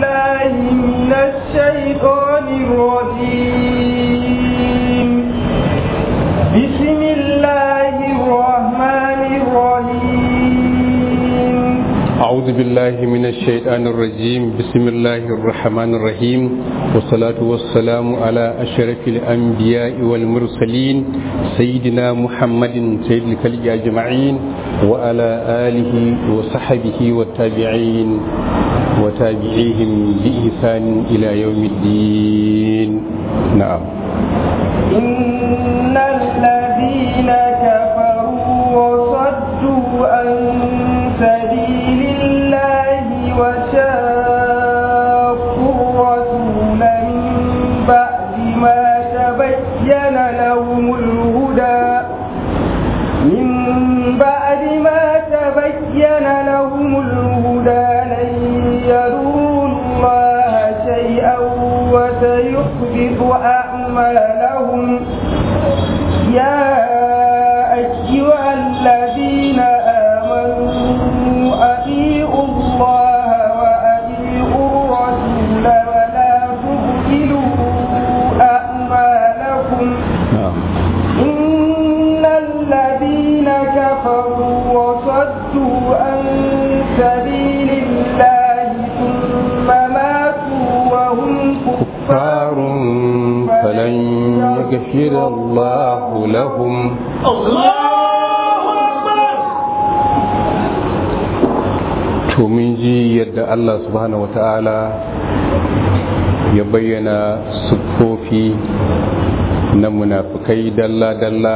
بالله من الشيطان الرجيم بسم الله الرحمن الرحيم أعوذ بالله من الشيطان الرجيم بسم الله الرحمن الرحيم والصلاة والسلام على أشرف الأنبياء والمرسلين سيدنا محمد سيد الخلق أجمعين وعلى آله وصحبه والتابعين وتابعيهم بإحسان إلى يوم الدين نعم إن الذين كفروا وصدوا عن سبيل الله وشاقوا الرسول من بعد ما تبين لهم الهدى من بعد ما تبين لهم الهدى لن يروا الله شيئا وسيحبط أعمالهم يا أيها الذين آمنوا أطيعوا الله وأطيعوا الرسول ولا تبطلوا أعمالكم نعم إن الذين كفروا وصدوا عن سبيل الله ثم ماتوا وهم كفار فلن يغفر الله لهم to mun ji yadda Allah subhanahu wata'ala ya bayyana siffofi na munafukai dalla-dalla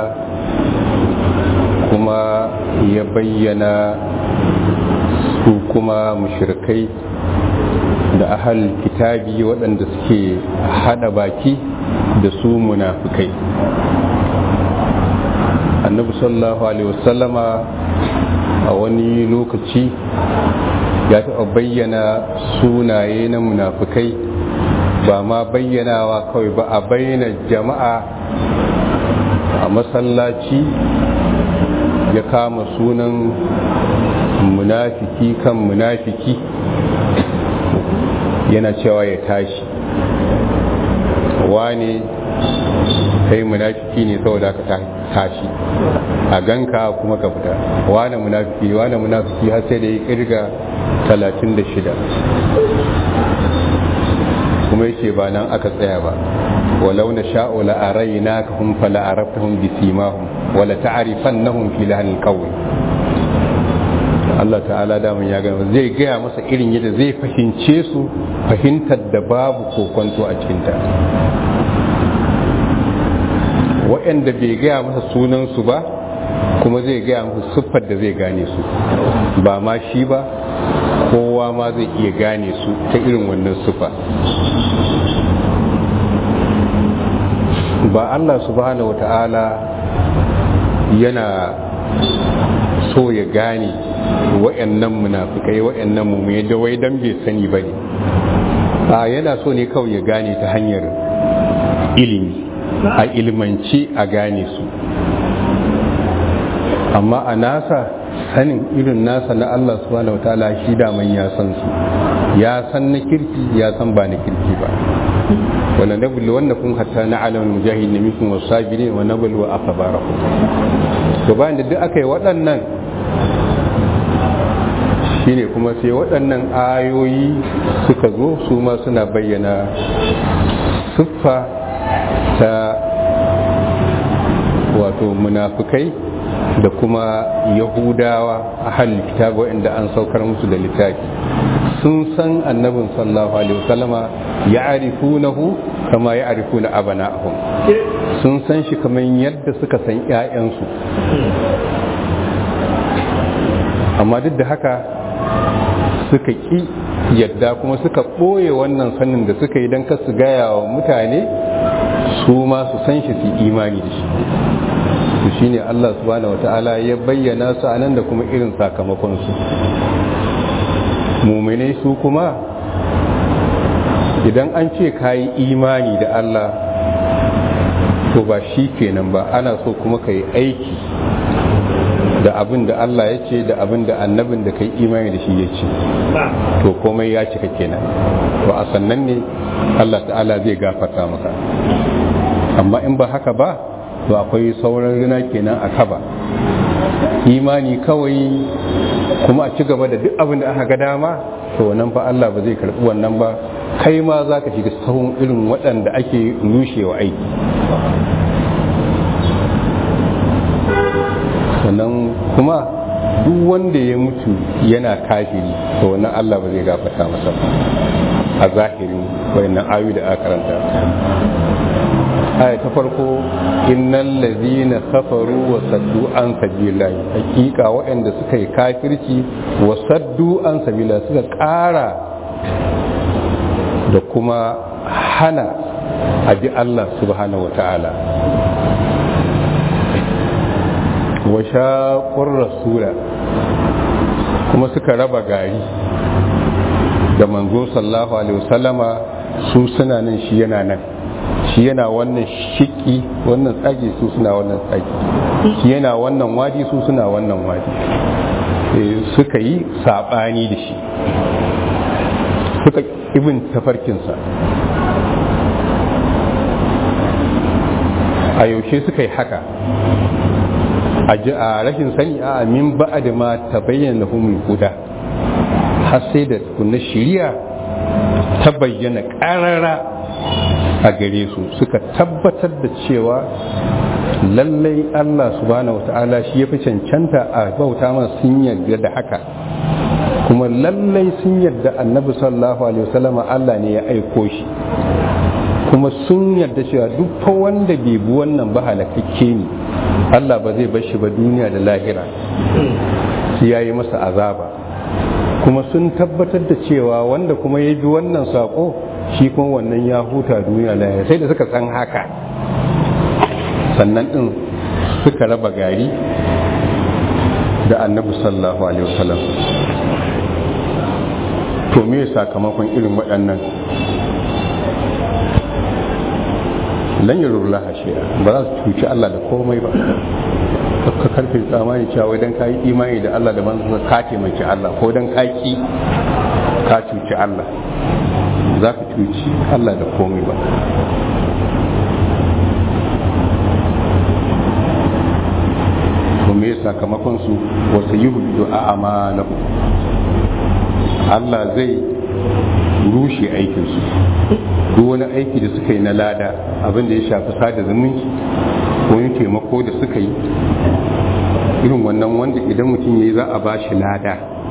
kuma ya bayyana su kuma mushrikai da ahal kitabi waɗanda suke hada baki da su munafukai annabi sallallahu alaihi wasallama a wani lokaci ya taɓa bayyana sunaye na munafukai ba ma bayyanawa kawai ba a bayyana jama'a a masallaci ya kama sunan munafiki kan munafiki yana cewa ya tashi wane kai munafiki ne saboda ka tashi a ganka kuma ka fita wane munafiki wane munafiki har sai da ya kirga 36 kuma yake ba nan aka tsaya ba walau na sha'o la'arai na ka hun fala a raftahun bisimahun wala ta'arifan na hun fi lahanin kawai Allah ta'ala damun ya gama zai gaya masa irin yadda zai fahimce su fahimtar da babu kokonto a cikinta waɗanda bai gaya masa sunansu ba kuma zai gaya musu siffar da zai gane su ba ma shi ba kowa ma zai iya gane su ta irin wannan siffa ba Allah subhanahu wata'ala yana so ya gane wa'annan munafikai wa'annan mummai da wai dan bai sani ba ne a yana so ne kawai ya gane ta hanyar ilimi a ilmanci a gane su amma a nasa sanin irin nasa na Allah subhanahu wataala shi daman ya san su ya san na kirki ya san ba na kirki ba wala nablu wannakum hatta na'lamu al-mujahidin minkum was-sabirin wa nablu akhbarakum to bayan da duk aka yi waɗannan shine kuma sai waɗannan ayoyi suka zo su ma suna bayyana siffa ta wato munafukai da kuma yahudawa a halin kitabu inda an saukar musu da littafi sun san annabin sallallahu alaihi wasallama ya arifunahu kama ya arifuna abana'ahum sun san shi kamar yadda suka san 'ya'yansu amma duk da haka suka ƙi yadda kuma suka ɓoye wannan sanin da suka yi don kasu gaya wa mutane su ma su san shi su imani da shi to shine Allah subhanahu wata'ala ya bayyana su anan da kuma irin sakamakon su muminai su kuma idan an ce kayi imani da Allah to ba shi kenan ba ana so kuma ka yi aiki da abin da Allah ya ce da abin da annabin da kai imani da shi ya ce to komai ya cika kenan to a sannan ne Allah ta'ala zai gafarta maka amma in ba haka ba to akwai sauran rina kenan a kaba imani kawai kuma a ci gaba da duk abin da aka ga dama to nan fa Allah ba zai karɓi wannan ba kai ma za ka shiga sahun irin waɗanda ake rushewa aiki sannan kuma duk wanda ya mutu yana kafiri to wannan Allah ba zai gafarta masa a zahirin wayannan ayu da aka karanta aya ta farko innal ladhina kafaru wa saddu an sabilillahi hakika waɗanda suka yi kafirci wa saddu an sabilillahi suka ƙara da kuma hana abi Allah subhanahu wa ta'ala wa shaƙur rasula kuma suka raba gari da manzo sallallahu alaihi wasallama su suna nan shi yana nan shi yana wannan shiki wannan tsage su suna wannan tsage shi yana wannan wadi su suna wannan wadi suka yi saɓani da shi suka ibin tafarkinsa a yaushe suka yi haka a rashin sani a amin ba'a da ma ta bayyana humul huda har sai da kunna shiriya ta bayyana ƙarara a gare su suka tabbatar da cewa lallai Allah subhanahu wata'ala shi ya fi cancanta a bauta masu sun yarda da haka kuma lallai sun yarda annabi sallallahu alaihi wasallama Allah ne ya aiko shi kuma sun yarda cewa duk fa wanda bai bi wannan ba halakakke ne Allah ba zai bar shi ba duniya da lahira sai yayi masa azaba kuma sun tabbatar da cewa wanda kuma ya bi wannan sako shi kuma wannan ya huta duniya lahira sai da suka san haka sannan din suka raba gari da annabi sallallahu alaihi wasallam to me sakamakon irin waɗannan lan yi rurla hashiya ba za su cuci Allah da komai ba ka karfe tsamani cewa idan ka yi imani da Allah da manzansa ka taimaki Allah ko dan ka ki ka cuci Allah za ka cuci Allah da komai ba to me sakamakon su wasu yi hudu a amalahu Allah zai rushe aikinsu duk wani aiki da suka yi na lada abinda ya shafi sada zumunci wani taimako da suka yi irin wannan wanda idan mutum ya yi za a ba shi lada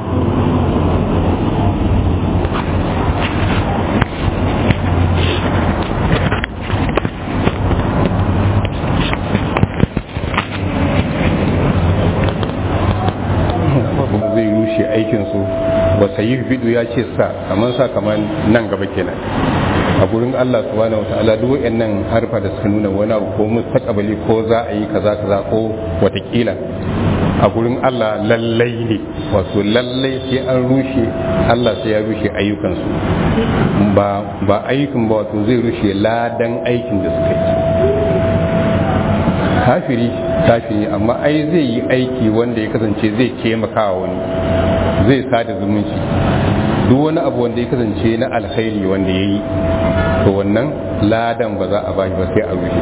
zai rushe aikinsu ba sayi bidu ya ce sa kamar sa kamar nan gaba kenan a gurin Allah subhanahu wa ta'ala duk wayannan harfa da suka nuna wani abu ko mustaqbali ko za a yi kaza kaza ko watakila a gurin Allah lallai ne wato lallai sai an rushe Allah sai ya rushe ayyukansu ba ba ayyukan ba wato zai rushe ladan aikin da suka yi kafiri kafiri amma ai zai yi aiki wanda ya kasance zai taimaka wani zai sada zumunci duk wani abu wanda ya kasance na alkhairi wanda ya yi to wannan ladan ba za a bashi ba sai a rushe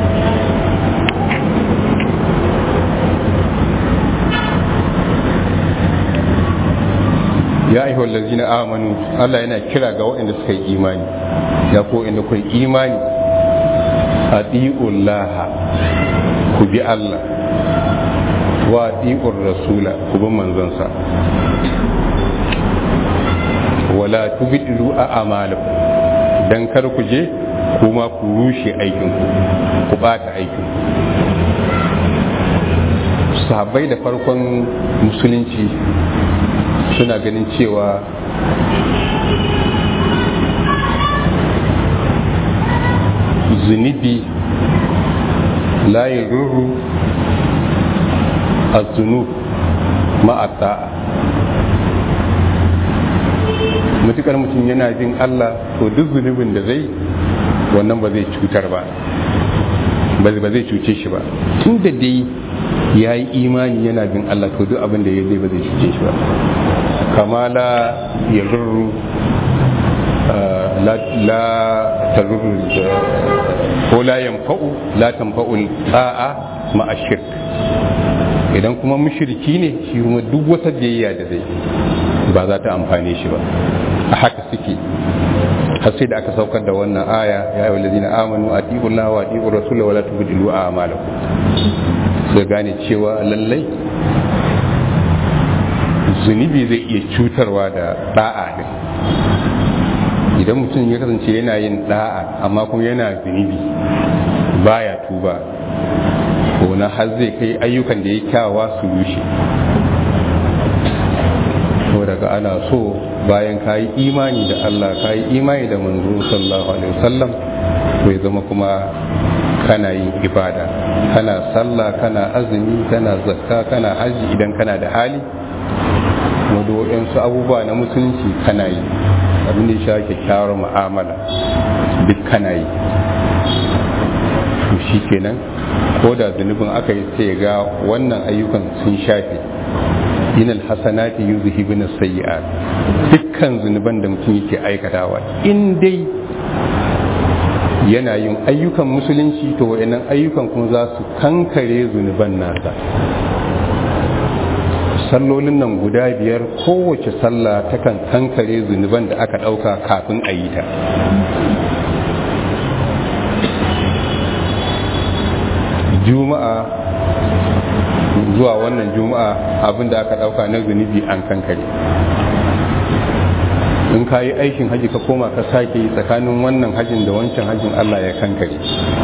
ya ayyuhal ladzina amanu Allah yana kira ga waɗanda suka yi imani ya ko inda kai imani atiullaha ku bi Allah wa atiur rasula ku bi manzansa wala tubdilu a amalakum dan kar ku je kuma ku rushe aikinku ku bata aikinku sahabbai da farkon musulunci suna ganin cewa zunubi la ruru a zunub ma'ata mutukar mutum yana jin Allah to duk zunubin da zai wannan ba zai cutar ba ba zai cuce shi ba tun da dai ya yi imani yana bin Allah to duk abin da ya zai ba zai cuce shi ba kamala ya rurru la tarur ko la yanfa'u la tanfa'u ta'a ma'a shirk idan kuma mushriki ne shi kuma duk wata biyayya da zai ba za ta amfane shi ba a haka suke har sai da aka saukar da wannan aya ya yi walazina amanu a Allah wa ati'u rasula wa la tubdilu a'malakum sai gane cewa lallai zunubi zai iya cutarwa da da'a din idan mutum ya kasance yana yin da'a amma kuma yana zunubi baya tuba ko na har zai kai ayyukan da ya kyawawa su rushe ko daga ana so bayan ka yi imani da Allah ka yi imani da manzo sallallahu alaihi wasallam bai zama kuma kana yin ibada kana sallah kana azumi kana zakka kana haji idan kana da hali kuma su abubuwa na musulunci kana yi abin da ya sha kyakkyawar mu'amala duk kana yi to shi kenan ko da zunubin aka yi sai ga wannan ayyukan sun shafe inal hasanati yuzhibuna sayyi'at dukkan zunuban da mutum yake aikatawa in dai yana yin ayyukan musulunci to wayannan ayyukan kuma za su kankare zunuban nasa sallolin nan guda biyar kowace sallah takan kankare zunuban da aka ɗauka kafin a yi ta juma'a zuwa wannan juma'a abin da aka ɗauka na zunubi an kankare in ka yi aikin haji ka koma ka sake yi tsakanin wannan hajin da wancan hajin allah ya kankare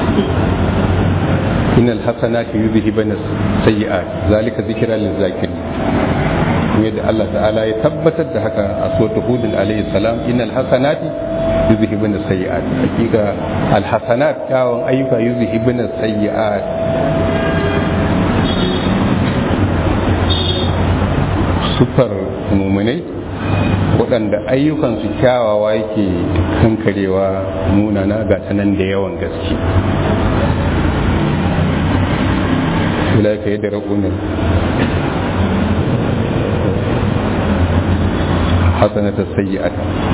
إن الحسنات يذهبن السيئات ذلك ذكرى للذاكرين yadda Allah ta'ala ya tabbatar da haka a suratul hud alayhi salam innal hasanati yuzhibun sayyi'at hakika al hasanat kyawun ayyuka yuzhibun sayyi'at sufar muminai waɗanda ayyukansu kyawawa yake kankarewa munana ga tanan da yawan gaske أولئك يدرؤون حسنة السيئة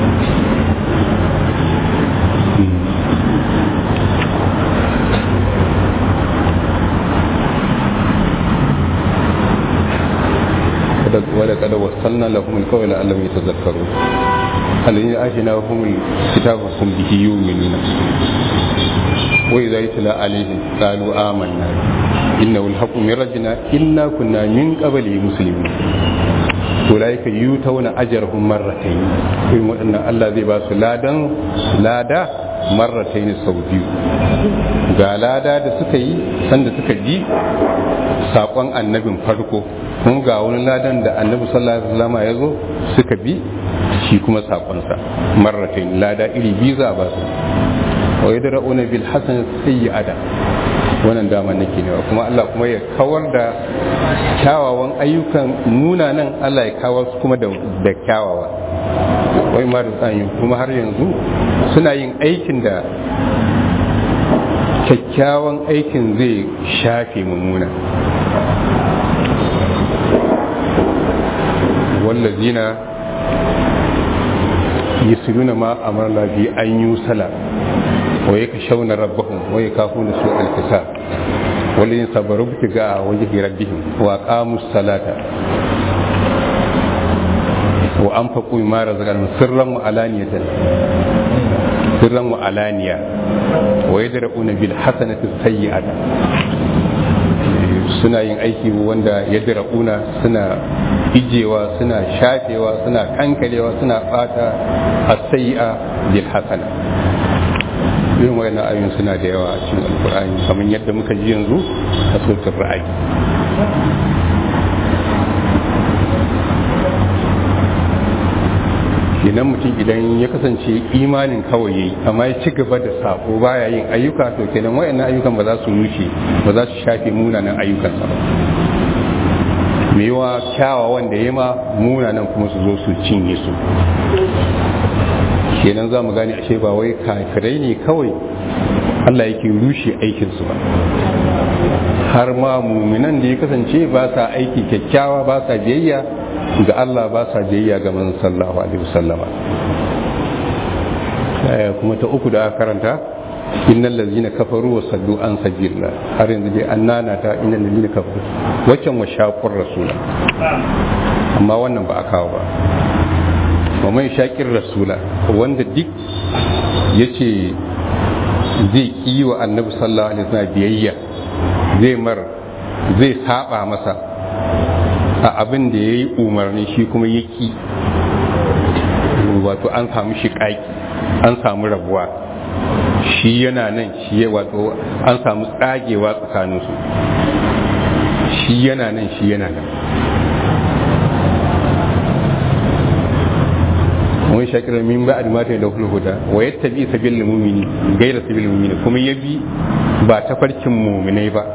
ولقد وصلنا لهم القول لعلهم يتذكرون الذين آتيناهم الكتاب هم به يؤمنون وإذا يتلى عليهم قالوا آمنا إنه الحق من ربنا إنا كنا من قبل مسلمين أولئك يؤتون أجرهم مرتين إن الله ذي باس لادا لادا مرتين sau biyu ga lada da suka yi sanda suka ji saƙon annabin farko kun ga wani ladan da annabi sallallahu alaihi wasallam ya zo suka bi shi kuma saƙonsa marratain lada iri biyu za a ba su wa yadra'una bil hasan sayyi'ata wannan dama nake ne kuma Allah kuma ya kawar da kyawawan ayyukan munanan Allah ya kawar su kuma da kyawawa wai ma da kuma har yanzu suna yin aikin da kyakkyawan aikin zai shafe mummuna wallazina yusiruna ma amarna bi an yusala wa yakshawna rabbahum wa yakafuna su al-hisab walladhina sabaru ibtigaa wajhi rabbihim wa aqamu salata wa anfaqu mimma razaqnahum sirran wa alaniyatan sirran wa alaniya wa yadra'una bil hasanati sayyi'ata suna yin aiki wanda yadra'una suna ijewa suna shafewa suna kankarewa suna fata as-sayyi'a bil hasana irin wayannan ayoyin suna da yawa a cikin alkur'ani kamar yadda muka ji yanzu a suratul ra'ayi idan mutum idan ya kasance imanin kawai yayi amma ya ci gaba da sako baya yin ayyuka to kenan wayannan ayyukan ba za su rushe ba za su shafe munanan ayyukansa ba me yawa kyawawan da ya ma munanan kuma su zo su cinye su kenan za mu gane ashe ba wai kafirai ne kawai Allah yake rushe aikinsu ba har ma muminan da ya kasance ba sa aiki kyakkyawa ba sa biyayya ga Allah ba sa biyayya ga manzon sallallahu alaihi wasallama kuma ta uku da aka karanta innal ladzina kafaru wa saddu an sabilillah har yanzu dai annana ta innal ladzina kafaru waccan wa shaqur rasula amma wannan ba a kawo ba wa mai shaqir rasula wanda duk yace zai yi wa annabi sallallahu alaihi wasallam biyayya zai mar zai saba masa a abin da yayi umarni shi kuma yaki wato an samu shiƙaƙi an samu rabuwa shi yana nan shi ya wato an samu tsagewa tsakaninsu shi yana nan shi yana nan wani shakira min ba a dimata da hulhuda wa ya tabi sabil mumini gaira sabil mumini kuma ya bi ba ta farkin muminai ba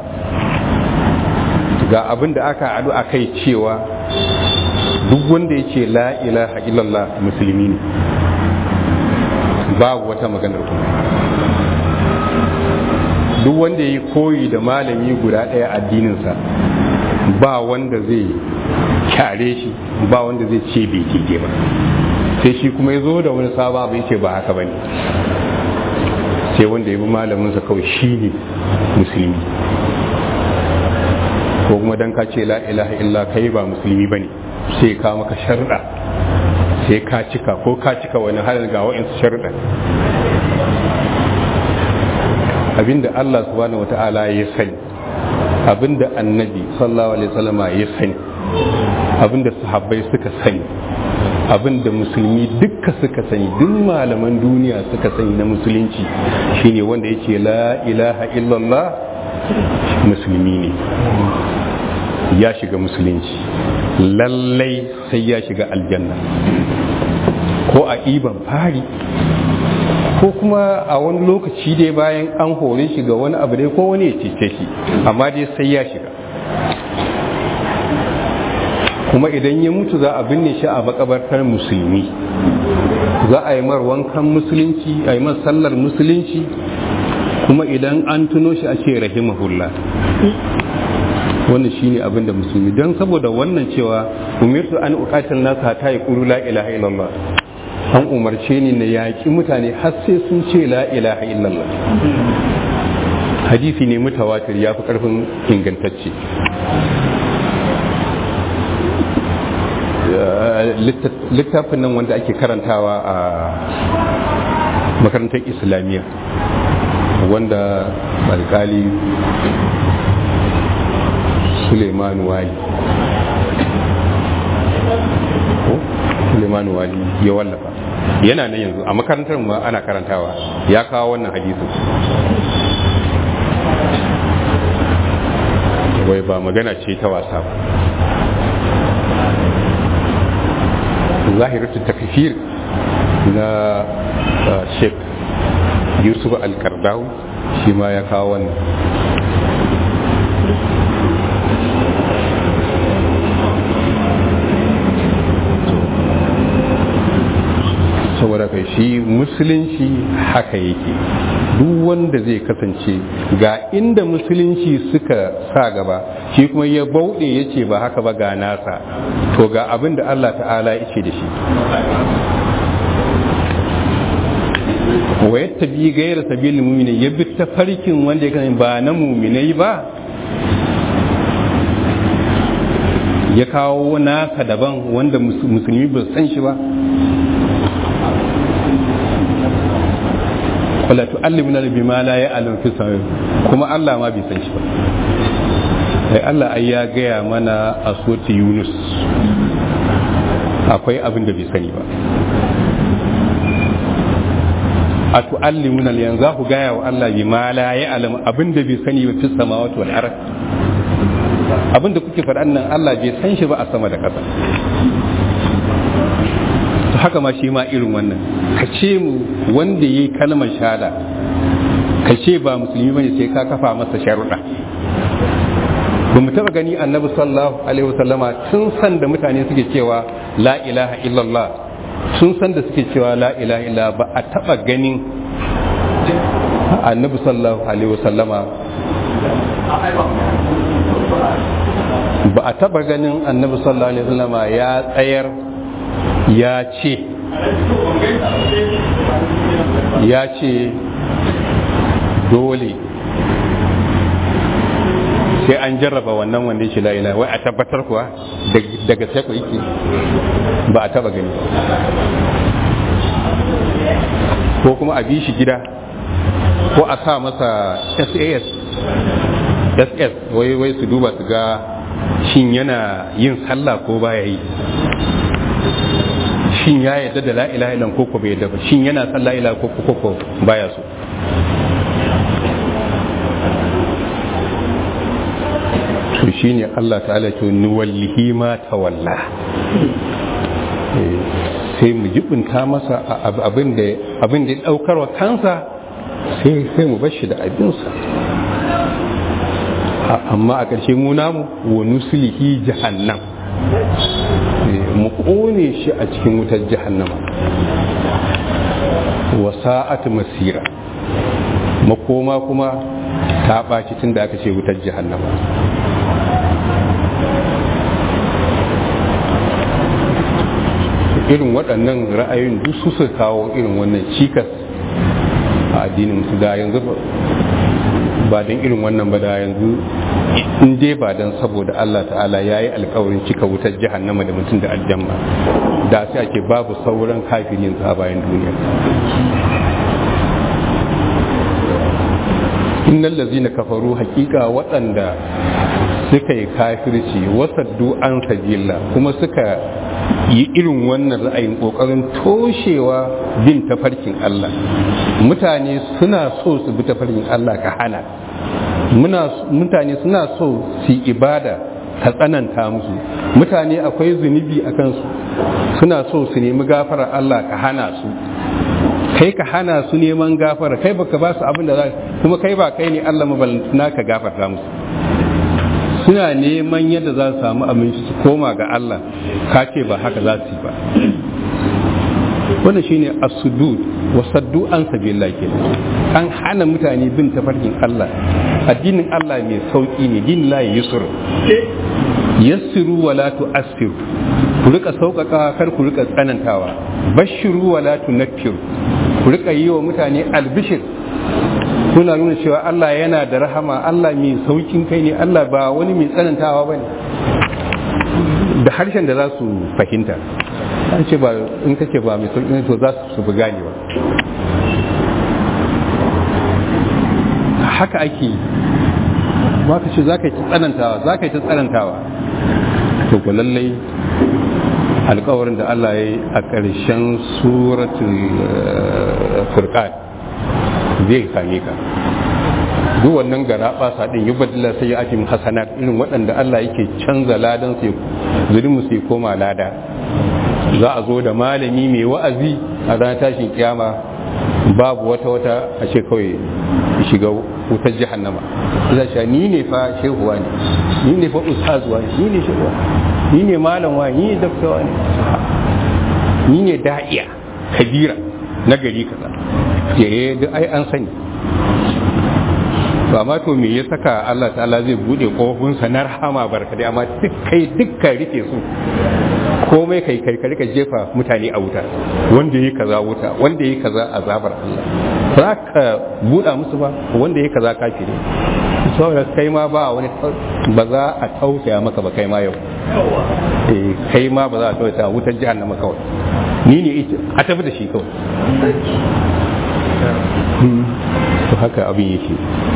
ga abin da aka adu a kai cewa duk wanda ya ce la ilaha illallah musulmi ne babu wata maganar kuma duk wanda ya yi koyi da malami guda ɗaya addininsa ba wanda zai kyare shi ba wanda zai ce bai kike ba sai shi kuma ya zo da wani saba bai ce ba haka ba ne sai wanda ya bi malaminsa kawai shi ne musulmi ko kuma dan ka ce la ilaha illa kai ba musulmi ba ne sai ka maka sharda sai ka cika ko ka cika wani halin ga wa'insu sharda abinda Allah subhanahu wata'ala ya sani abinda annabi sallallahu alaihi wasallama ya sani abinda sahabbai suka sani abinda musulmi dukka suka sani duk malaman duniya suka sani na musulunci shine wanda yake la ilaha illallah musulmi ne ya shiga musulunci lallai sai ya shiga aljanna ko a iban fari ko kuma a wani lokaci dai bayan an hore shi ga wani abu dai ko wani ya cece shi amma dai sai ya shiga kuma idan ya mutu za a binne shi a makabartar musulmi za a yi mar wankan musulunci a yi mar sallar musulunci kuma idan an tuno shi a ce rahimahullah wannan shine abin da musulmi don saboda wannan cewa umirtu an uqatil nas hatta yaqulu la ilaha illallah an umarce ni na yaƙi mutane har sai sun ce la ilaha illallah hadisi ne mutawatir ya fi ƙarfin ingantacce littafin nan wanda ake karantawa a makarantar islamiyya wanda alkali suleiman wali suleiman wali ya wallafa yana nan yanzu a makarantar ma ana karantawa ya kawo wannan hadisin wai ba magana ce ta wasa ba zahiratu takfir na sheikh yusuf al-kardawi shi ma ya kawo wannan saboda kai shi musulunci haka yake duk wanda zai kasance ga inda musulunci suka sa gaba shi kuma ya bauɗe ya ce ba haka ba ga nasa to ga abin da Allah ta'ala ya ce da shi wa yattabi ghayra sabilil mu'minin ya bi ta farkin wanda ya kan ba na mu'minai ba ya kawo nasa daban wanda musulmi ba san shi ba wala tu'allimuna bima la ya'lamu fi sama'i kuma Allah ma bai san shi ba sai Allah ai ya gaya mana a soti Yunus akwai abin da bai sani ba a tu'allimuna yanzu za ku gaya wa Allah bima la ya'lamu abin da bai sani ba fi samawati wal ard abin da kuke faɗan nan Allah bai san shi ba a sama da ƙasa to haka ma shi ma irin wannan ka ce mu wanda yayi kalmar shahada ka ce ba musulmi bane sai ka kafa masa sharuɗa ba mu taɓa gani annabi sallallahu alaihi wasallama tun san da mutane suke cewa la ilaha illallah sun san da suke cewa la ilaha illallah ba a taɓa ganin annabi sallallahu alaihi wasallama ba a taba ganin annabi sallallahu alaihi wasallama ya tsayar ya ce ya ce dole sai an jarraba wannan wanda ya ce la ilaha wai a tabbatar kuwa daga sai ku yake ba a taba gani ko kuma a bi shi gida ko a sa masa sas ss wai wai su duba su ga shin yana yin sallah ko baya yi shin ya yadda da la ilaha illallah ko ko bai yadda ba shin yana san la ilaha ko ko ko baya so to shine Allah ta'ala ce ni wallahi ma tawalla sai mu jibinta masa abin da abin da ya daukar wa kansa sai sai mu bar shi da abinsa amma a ƙarshe mu namu wa nuslihi jahannam mu ƙone shi a cikin wutar jahannama wa sa'at masira makoma kuma ta ɓaci tun da aka ce wutar jahannama irin waɗannan ra'ayoyin duk su su kawo irin wannan cikas a addinin su da yanzu ba don irin wannan ba da yanzu in dai ba don saboda Allah ta'ala ya yi alkawarin cika wutar jahannama da mutum da aljanna da sai ake babu sauran kafirin a bayan duniya innal ladzina kafaru haqiqa waɗanda suka yi kafirci wasaddu an sabila kuma suka yi irin wannan ra'ayin kokarin toshewa bin tafarkin Allah mutane suna so su bi tafarkin Allah ka hana mutane suna so su ibada ka tsananta musu mutane akwai zunubi a kansu suna so su nemi gafara Allah ka hana su kai ka hana su neman gafara kai baka ba su abin da za kuma kai ba kai ne Allah mabalantana ka gafarta musu suna neman yadda za su samu abinci su koma ga Allah ka ce ba haka za su yi ba wannan shine as-sudud wa saddu an sabilillah kenan an hana mutane bin tafarkin Allah addinin Allah mai sauki ne din la yusr yassiru wa la tu'assiru ku rika sauƙaƙa kar ku rika tsanantawa bashiru wa la tunaffiru ku rika yi wa mutane albishir kuna nuna cewa Allah yana da rahama Allah mai saukin kai ne Allah ba wani mai tsanantawa bane da harshen da za su fahimta an ce ba in kake ba mai saukin to za su fi gane ba haka ake ba ka ce za ka yi ta tsanantawa za ka yi ta tsanantawa to ku lallai alkawarin da Allah ya yi a ƙarshen suratul furqan zai same ka duk wannan gara basa din yi badila sai ya ake hasanat irin waɗanda Allah yake canza ladan su zulmu su koma lada za a zo da malami mai wa'azi a ranar tashin kiyama babu wata wata a ce kawai shiga wutar jahannama za shi ni ne fa shehuwa ne ni ne fa ustazuwa ne ni ne shehuwa ni ne malam wa ni ne daktawa ne ni ne da'iya kabira na gari kaza yaye duk ai an sani ba ma to me ya saka Allah ta'ala zai bude kofinsa na rahama barkadai amma duk kai dukkan rike su komai kai kai rika jefa mutane a wuta wanda yi kaza wuta wanda yi kaza azabar Allah za ka buɗa musu ba wanda yi kaza kafire saboda kai ma ba wani ba za a tausaya maka ba kai ma yau eh kai ma ba za a tausaya wutar jahannama kawai ni ne a tafi da shi kawai to haka abin yake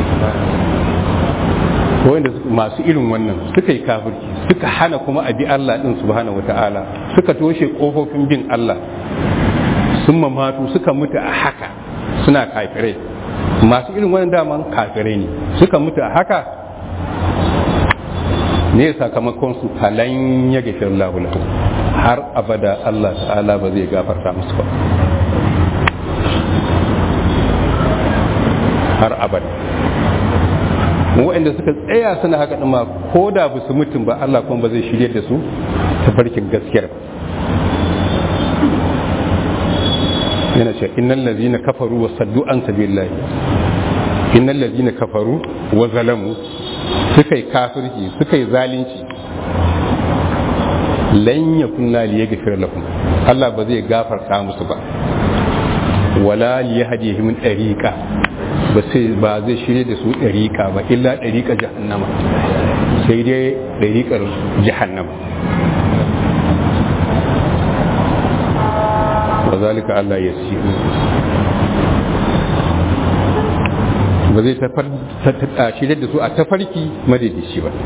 wanda masu irin wannan suka yi kafirci suka hana kuma a bi Allah din subhanahu wata'ala suka toshe kofofin bin Allah sun mamatu suka mutu a haka suna kafirai masu irin wannan daman kafirai ne suka mutu a haka ne sakamakon su falan ya gafir lahu har abada Allah ta'ala ba zai gafarta musu ba har abada waɗanda suka tsaya suna haka ɗin ma ko da ba su mutum ba Allah kuma ba zai shirye da su ta farkin gaskiyar ba yana ce innal ladzina kafaru wa saddu an sabilillah innal ladzina kafaru wa zalamu suka yi kafirci suka yi zalunci lan yakun la liyaghfir lahum Allah ba zai gafarta musu ba wala liyahdihim dariqa ba sai ba zai shirye da su dariqa ba illa dariqa jahannama sai dai dariqar jahannama wa zalika Allah yasir ba zai ta shirye da su a tafarki madaidaici ba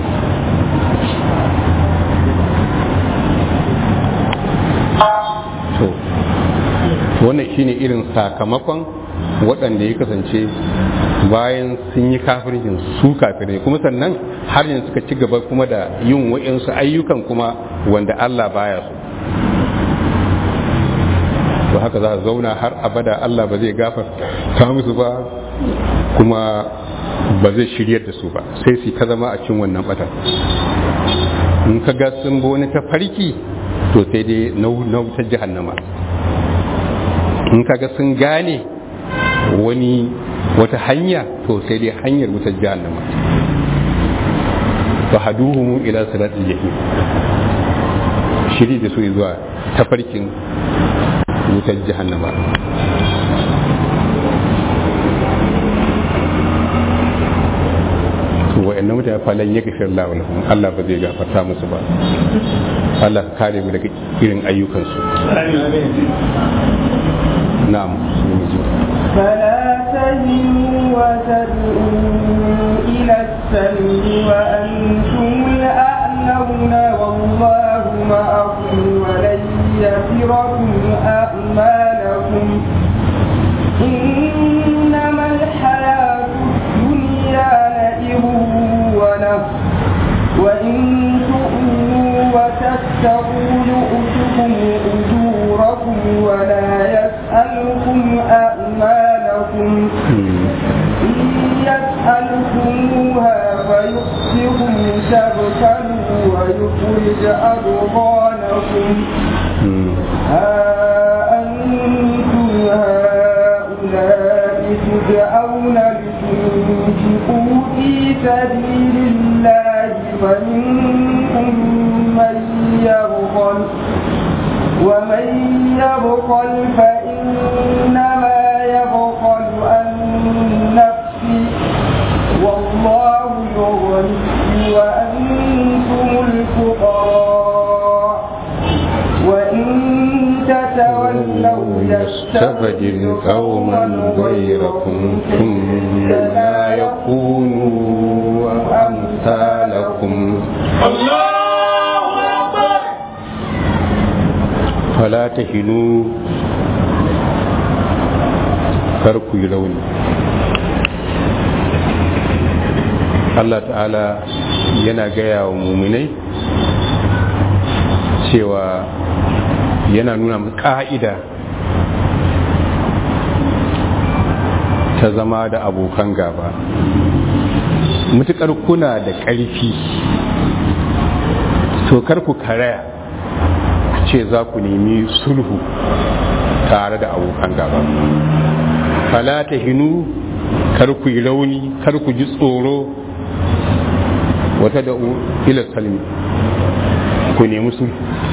to wannan shine irin sakamakon waɗanda ya kasance bayan sun yi kafircin su kafirai kuma sannan har yanzu suka ci gaba kuma da yin wa'insu ayyukan kuma wanda Allah baya so to haka za a zauna har abada Allah ba zai gafarta musu ba kuma ba zai shiryar da su ba sai su ta zama a cin wannan bata in ka ga sun bi wani tafarki to sai dai na wutar jahannama in ka ga sun gane wani wata hanya to sai dai hanyar wutar jahannama fa haduhum ila siratil jahim shiri da su zuwa tafarkin wutar jahannama to wa'annan mutane falan ya gafir Allah lahum Allah ba zai gafarta musu ba Allah ka kare mu daga irin ayyukansu na'am فلا تهنوا وتدعوا إلى السلم وأنتم الأعلون والله معكم ولن يتركم أعمالكم إنما الحياة الدنيا لئب وله وإن تؤمنوا وتتقوا يؤتكم أجوركم ولا يسألكم أعمالكم إن يسألكموها فيؤتكم تبتلوا ويخرج أضغانكم ها أنتم هؤلاء تدعون لتنفقوا في سبيل الله فمنكم من يبخل ومن يبخل فإنما يبخل عن نفسه والله يغني وأنتم الفقراء وإن تتولوا يستبدل قوما غيركم ثم لا يكونوا أمثالكم فلا تهنوا كركوا يلوني Allah ta'ala yana gaya wa muminai cewa yana nuna mu ka'ida ta zama da abokan gaba mutukar kuna da ƙarfi to kar ku karaya ce za ku nemi sulhu tare da abokan gaba fala ta hinu kar ku yi rauni kar ku ji tsoro wata da ila salmi ku nemi sulhu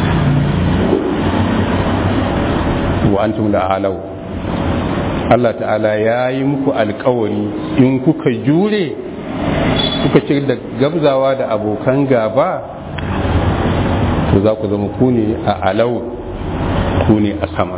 wa antum la alau Allah ta'ala ya yi muku alkawari in kuka jure kuka ci da gabzawa da abokan gaba to za ku zama ku ne a alau ku ne a sama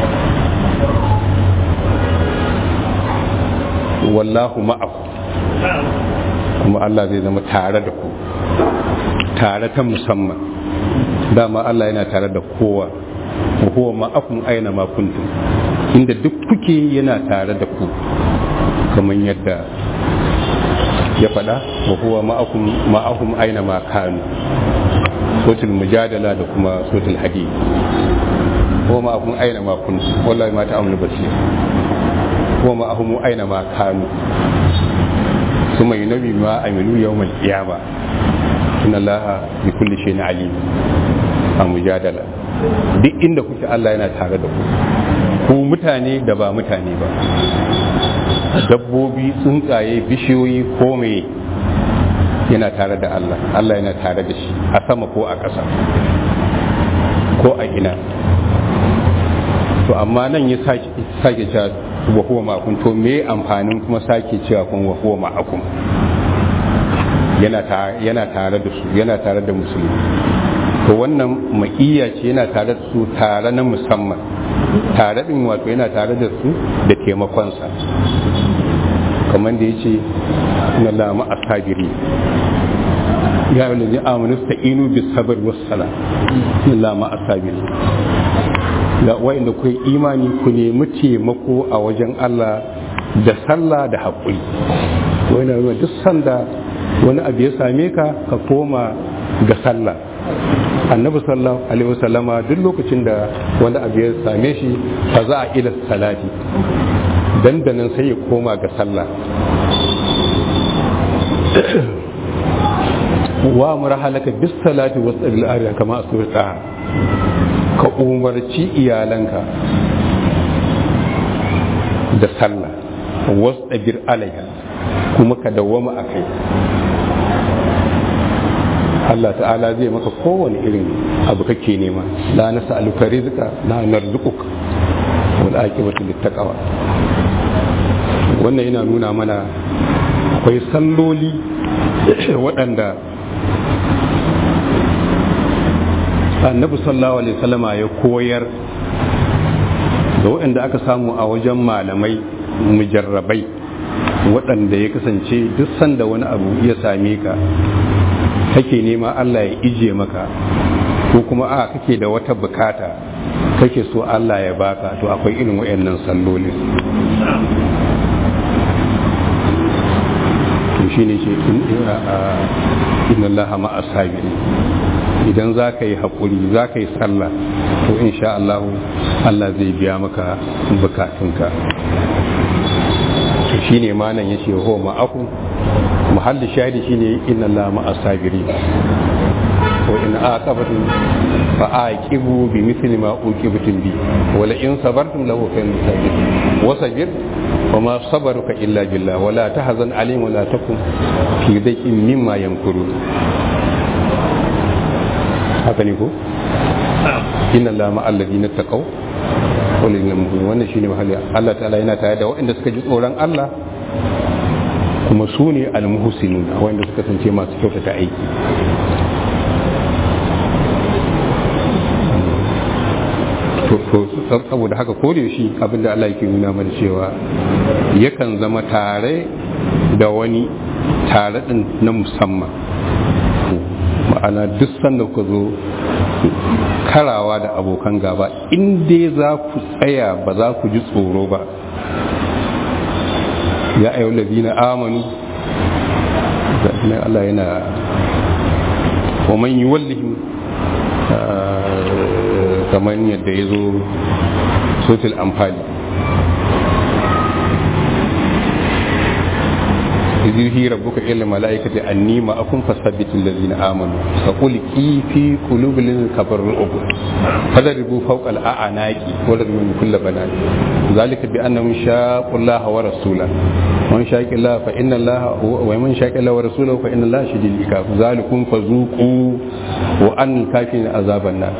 wallahu ma'aku kuma Allah zai zama tare da ku tare ta musamman dama Allah yana tare da kowa wa huwa ma'akum aina ma kuntum inda duk kuke yana tare da ku kamar yadda ya faɗa wa huwa ma'akum ma'ahum aina ma kanu sotul mujadala da kuma sotul hadid huwa ma'akum aina ma kuntum wallahi ma ta'amunu basir huwa ma'ahum aina ma kanu ثم ينبي ما عملوا يوم القيامة إن الله بكل شيء عليم a mujadala duk inda kuke Allah yana tare da ku ku mutane da ba mutane ba dabbobi tsuntsaye bishiyoyi ko me yana tare da Allah Allah yana tare da shi a sama ko a ƙasa ko a ina to amma nan ya sake cewa wa huwa ma'akum to me amfanin kuma sake cewa kun wa huwa ma'akum yana yana tare da su yana tare da musulmi to wannan ma'iyya ce yana tare da su tare na musamman tare din wato yana tare da su da taimakonsa kamar da ya ce na lama a sabiri ya yi lalzi amonu sta'inu bis sabar wassala na lama a sabiri da wa'inda ku yi imani ku nemi taimako a wajen Allah da sallah da haƙuri wani na duk sanda wani abu ya same ka ka koma ga sallah annabi sallallahu alaihi wasallama duk lokacin da wani abu ya same shi fa za a ila salati dandanan sai ya koma ga sallah wa murahalaka bis salati wasal ariya kama asurta ka umarci iyalanka da sallah wasabir alaiha kuma ka dawwama akai Allah ta'ala zai maka kowane irin abu kake nema la nas'aluka rizqa la narzuquka wal aqibatu littaqwa wannan yana nuna mana akwai salloli waɗanda annabi sallallahu alaihi wasallama ya koyar da waɗanda aka samu a wajen malamai mujarrabai waɗanda ya kasance duk sanda wani abu ya same ka kake nema Allah ya ije maka ko kuma a kake da wata bukata kake so Allah ya baka to akwai irin wayannan salloli to shine ce inna Allah ma asabiri idan za ka yi haƙuri za ka yi sallah to insha Allah Allah zai biya maka bukatunka to shine manan yace ho ma'akum muhalli shahidi shine inna Allah ma asabiri wa in aqabtum fa aqibu bi mithli ma uqibtum bi wa la in sabartum lahu khayrun sabirin wa sabir wa ma sabaruka illa billah wa la tahzan alayhim wa la takum fi dayqin mimma yamkurun haka ne ko inna Allah ma alladhina taqaw wa lil mu'minin wannan shine mahalli Allah ta'ala yana tare da waɗanda suka ji tsoron Allah kuma su ne almuhsinun wanda suka kasance masu kyautata aiki to saboda haka ko da shi abinda Allah yake nuna mana cewa yakan zama tare da wani tare din na musamman ma'ana duk sanda ku zo karawa da abokan gaba in dai za ku tsaya ba za ku ji tsoro ba ya ayyau lazina amanu da Allah yana wa man yi wallihim kamar yadda ya zo sotil amfani يزيه ربك إلى الملائكة أني معكم فثبتوا الذين آمنوا فقل كي في قلوب الذين كفروا الأبو فضربوا فوق الأعناق وضربوا من كل بنات ذلك بأنهم شاقوا الله ورسوله ومن شاق الله فإن الله ومن شاق الله ورسوله فإن الله شديد العقاب ذلكم فذوقوا وأن الكافرين عذاب النار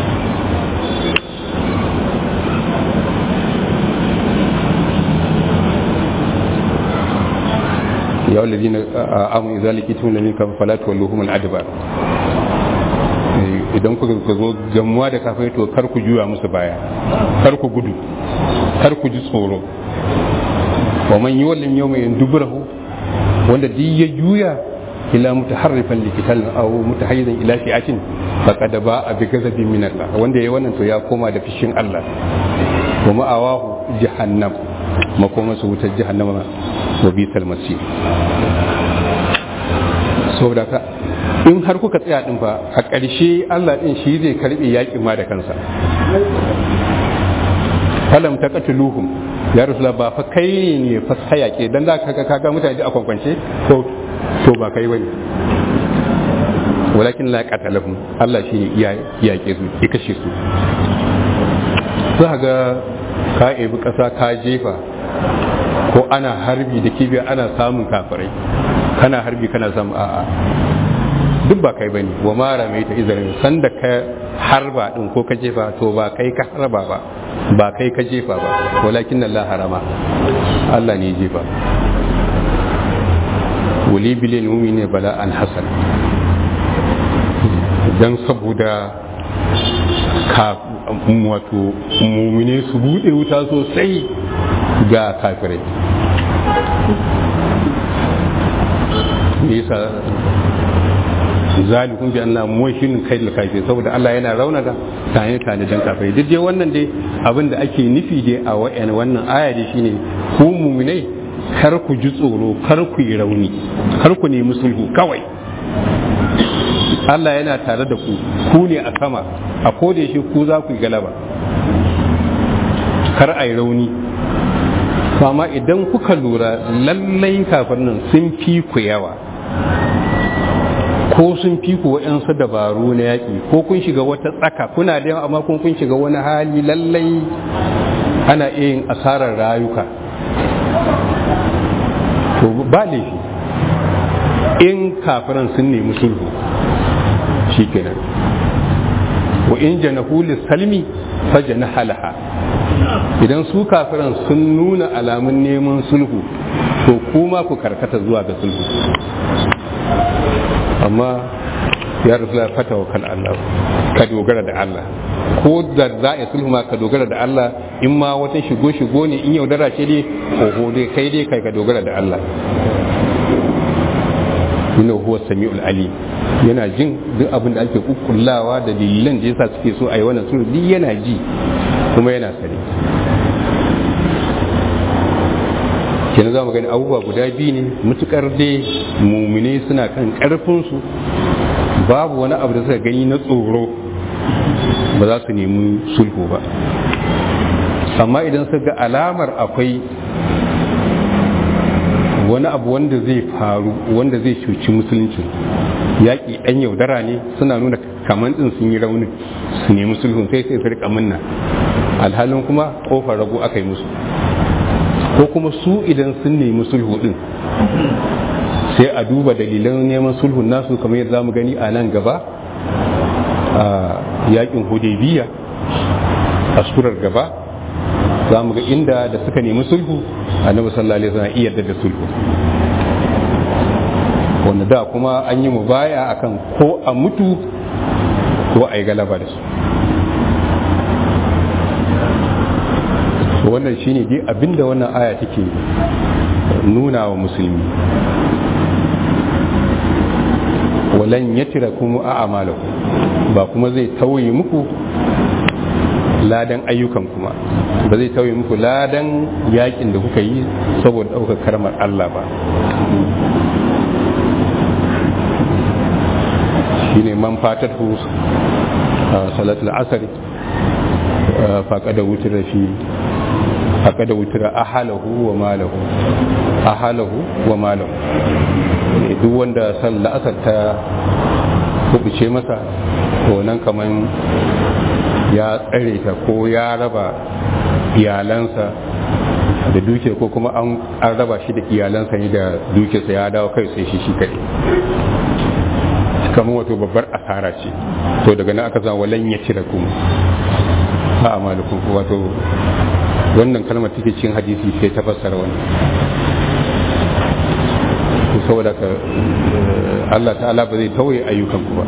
يا الذين آمنوا إذا لقيتم الذين كفروا فلا تولوهم الأدبار idan kuka zo gamuwa da kafai to kar ku juya musu baya kar ku gudu kar ku ji tsoro wa man yuwallim yawma yanduburahu wanda duk ya juya ila mutaharrifan likital aw mutahayyizan ila fi'atin faqad ba'a bi ghadabin min Allah wanda yayi wannan to ya koma da fishin Allah wa ma'awahu jahannam makoma su wutar jahannama wa bisal masir saboda ka in har kuka tsaya din fa a ƙarshe Allah din shi zai karbe yakin ma da kansa falam taqatuluhum ya rasulullah ba fa kai ne fa hayake dan za ka kaga mutane a kwankwance to to ba kai bane walakin la qatalahum Allah shi ya yake su ya kashe su za ga ka ebi ƙasa ka jefa ko ana harbi da kibiya ana samun kafirai kana harbi kana samun a'a duk ba kai bane wa mara mai ta izarin sanda ka harba din ko ka jefa to ba kai ka harba ba ba kai ka jefa ba walakin Allah harama Allah ne jefa wali bilil mu'mini bala an hasan dan saboda ka wato mumine su bude wuta sosai ga kafirai yasa zalikun bi Allah muwashin kai da kafi saboda Allah yana raunata tane tane dan kafirai duk dai wannan dai abin da ake nufi dai a wayan wannan aya dai shine ku muminai kar ku ji tsoro kar ku yi rauni kar ku nemi sulhu kawai Allah yana tare da ku ku ne a sama a koda shi ku za ku yi galaba kar a yi rauni amma idan kuka lura lallai kafin nan sun fi ku yawa ko sun fi ku waɗansu dabaru na yaƙi ko kun shiga wata tsaka kuna da yawa amma kun kun shiga wani hali lallai ana iya yin asarar rayuka to ba laifi in kafiran sun nemi sulhu shi kenan wa in janahu salmi fa janaha laha idan su kafiran sun nuna alamun neman sulhu to kuma ku karkata zuwa ga sulhu amma ya rasu fata wa kan Allah ka dogara da Allah ko da za a sulhu ma ka dogara da Allah in ma wata shigo shigo ne in yaudara ce dai oho dai kai dai kai ka dogara da Allah inna huwa sami'ul ali yana jin duk abin da ake kukkullawa da dalilan da yasa suke so a yi wannan sulhu duk yana ji kuma yana sani kenan za mu gani abubuwa guda biyu ne mutukar dai mumine suna kan karfinsu babu wani abu da suka gani na tsoro ba za su nemi sulhu ba amma idan suka ga alamar akwai wani abu wanda zai faru wanda zai cuci musulunci yaƙi ɗan yaudara ne suna nuna kamar ɗin sun yi raunin su nemi sulhun sai sai su riƙa munna alhalin kuma ƙofar rago aka yi musu ko kuma su idan sun nemi sulhu ɗin sai a duba dalilan neman sulhun nasu kamar yadda za mu gani a nan gaba a yaƙin hudaybiya a surar gaba za mu ga inda da suka nemi sulhu annabi sallallahu alaihi wasallam iya da sulhu wanda da kuma an yi mubaya akan ko a mutu ko a yi galaba da su wannan shine dai abinda wannan aya take nuna wa musulmi walan yatira kuma a amalaku ba kuma zai tauye muku ladan ayyukan kuma ba zai tauye muku ladan yakin da kuka yi saboda ɗaukar karmar Allah ba shine man fatar hu salatul asari faƙada wutar fi faƙada wutar ahalahu wa malahu ahalahu wa malahu duk wanda san la'asar ta kubuce masa to nan kaman ya tsare ta ko ya raba iyalansa da duke ko kuma an raba shi da iyalansa ne da dukiyarsa ya dawo kai sai shi shi kaɗai kamar wato babbar asara ce to daga nan aka zama walan ya cire kuma a amalikun wato wannan kalmar take cikin hadisi sai ta fassara wannan to saboda ka Allah ta'ala ba zai tauye ayyukan ku ba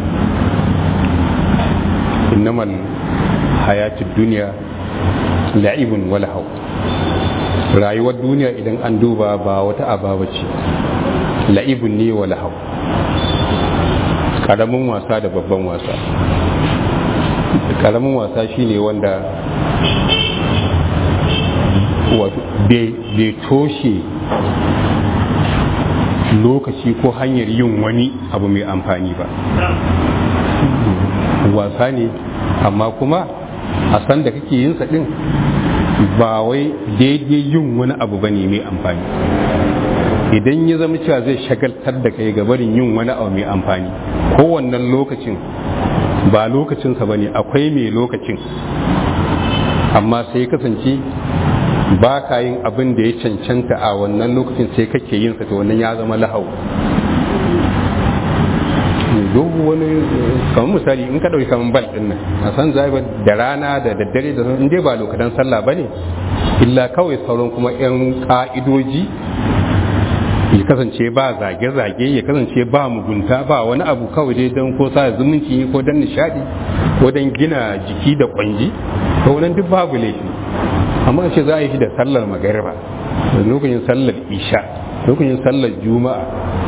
innamal hayatid duniya la'ibun wala hau rayuwar duniya idan an duba ba wata ababa ce la'ibun ne wala hau karamin wasa da babban wasa karamin wasa shine wanda bai toshe lokaci ko hanyar yin wani abu mai amfani ba wasa ne amma kuma a san da kake yin din ba wai daidai yin wani abu ba ne mai amfani idan ya zama cewa zai shagaltar da kai ga barin yin wani abu mai amfani kowannan lokacin ba lokacinsa ba ne akwai mai lokacin amma sai kasance ba ka yin abin da ya cancanta a wannan lokacin sai kake yin sa to wannan ya zama lahau duk wani kamar misali in ka ɗauki kamar bal ɗin nan a san zai da rana da daddare da in dai ba lokacin sallah ba ne illa kawai sauran kuma 'yan ƙa'idoji ya kasance ba zage-zage ya kasance ba mugunta ba wani abu kawai dai don ko sa zumunci ko don nishadi ko don gina jiki da kwanji ko wannan duk babu laifi amma ce za a yi shi da sallar magariba da lokacin sallar isha lokacin sallar juma'a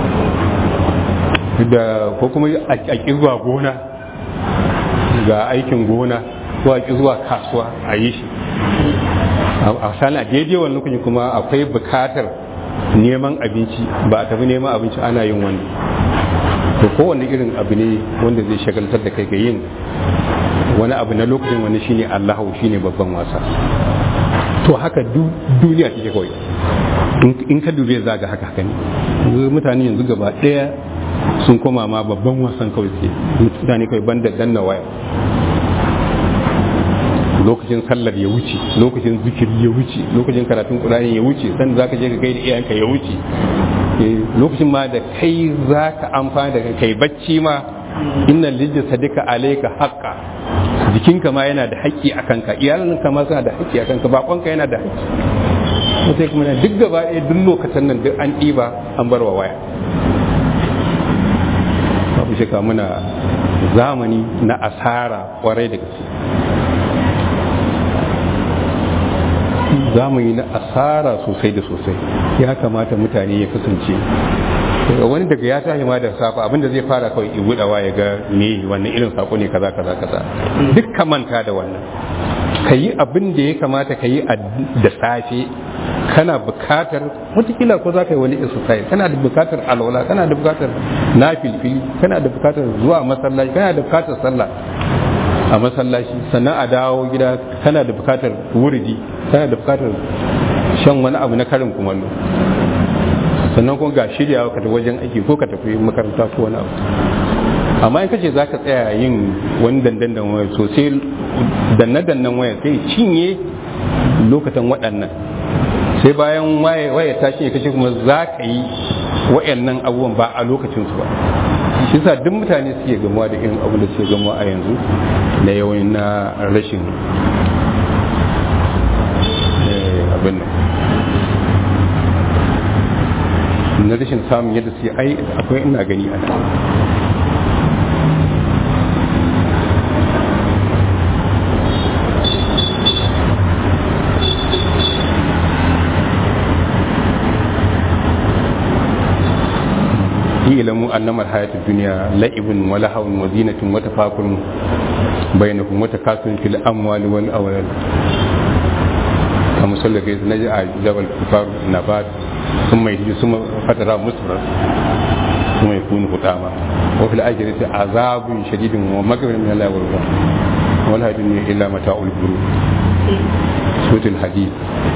da ko kuma a ƙi zuwa gona ga aikin gona ko a ƙi zuwa kasuwa a yi shi a sani a daidai wani lokacin kuma akwai bukatar neman abinci ba a tafi neman abinci ana yin wani to kowane irin abu ne wanda zai shagaltar da kai ga yin wani abu na lokacin wani shine allahu shine babban wasa to haka duniya take kawai in ka dube za ga haka haka ne mutane yanzu gaba ɗaya sun koma ma babban wasan kawai suke mutane kawai banda danna waya lokacin sallar ya wuce lokacin zikiri ya wuce lokacin karatun qur'ani ya wuce san zaka je ka kai da iyayenka ya wuce lokacin ma da kai zaka amfana da kai bacci ma inna lijja sadika alayka haqqa jikinka ma yana da haƙƙi a kanka iyalanka ma suna da haƙƙi a kanka bakonka yana da haƙƙi sai kuma duk gaba ɗaya duk lokacin nan duk an ɗiba an bar wa waya babu shaka muna zamani na asara kwarai da gaske zamani na asara sosai da sosai ya kamata mutane ya kasance wani daga ya tashi ma da safa abinda zai fara kawai ibudawa ya ga me wannan irin sako ne kaza kaza kaza duk ka manta da wannan ka yi abin da ya kamata ka yi da safe kana bukatar watakila ko za ka yi wani exercise kana da bukatar alwala kana da bukatar nafilfili kana da bukatar zuwa masallaci kana da bukatar sallah a masallaci sannan a dawo gida kana da bukatar wuridi kana da bukatar shan wani abu na karin kumallo sannan kuma ga shirya ka tafi wajen aiki ko ka tafi makaranta ko wani abu amma in kace za ka tsaya yin wani dandan waya sosai danne-dannen waya sai cinye lokacin waɗannan sai bayan waya ta cinye kace kuma za ka yi wayannan abubuwan ba a lokacin su ba shi sa duk mutane suke gamuwa da irin abu da suke gamuwa a yanzu na yawan na rashin abin nan na rashin samun yadda su ai akwai ina gani a nan ilamu annama hayatu dunya la'ibun wa lahawun wa zinatun wa tafakurun bainakum wa takasun fil amwali wal awlad kama sallar gaisu na ji a jabal kufar nabat sun mai hiji sun fatara musrar sun mai kuni hutama wa fil ajiyar azabun shadidin wa magarin min Allah wa ruwa wal hadin ne illa mata'ul guru sutul hadid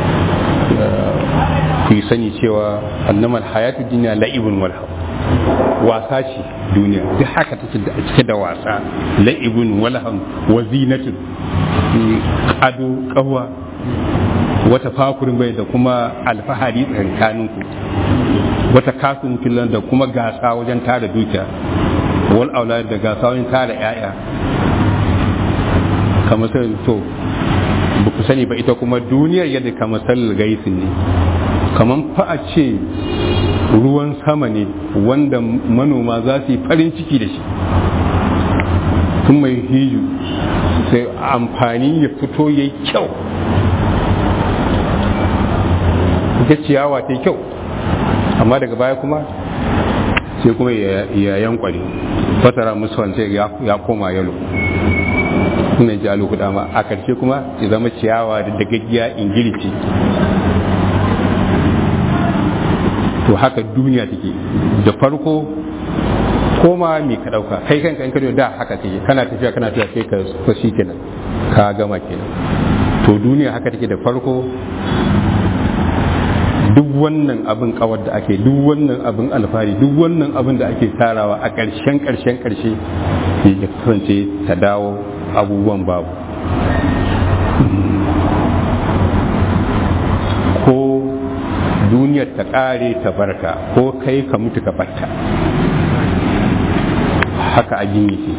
ku yi sani cewa annamal hayatu dunya la'ibun wal wasa ce duniya duk haka take da cike da wasa la'ibun walhan wa zinatun ado kawa wata fakurin bai da kuma alfahari tsakanin ku wata kasun filan da kuma gasa wajen tara dukiya wal aulad da gasa wajen tara yaya kamar sai to ba ku sani ba ita kuma duniyar yadda kamar sallar gaisin ne kamar fa a ce ruwan sama ne wanda manoma za su yi farin ciki da shi tun mai hiju sai amfani ya fito ya yi kyau ita ciyawa ta yi kyau amma daga baya kuma sai kuma ya yankwale fatara musu sai ya koma yalo suna ji alu ma a karshe kuma ya zama ciyawa da dagaggiya ingilici to haka duniya take da farko koma me ka dauka kai kanka in ka da haka take kana tafiya kana tafiya sai ka so shi kenan ka gama kenan to duniya haka take da farko duk wannan abin kawar da ake duk wannan abin alfahari duk wannan abin da ake tarawa a ƙarshen ƙarshen ƙarshe ya kasance ta dawo abubuwan babu ko duniyar ta ƙare ta barka ko kai ka mutu ka batta haka abin yake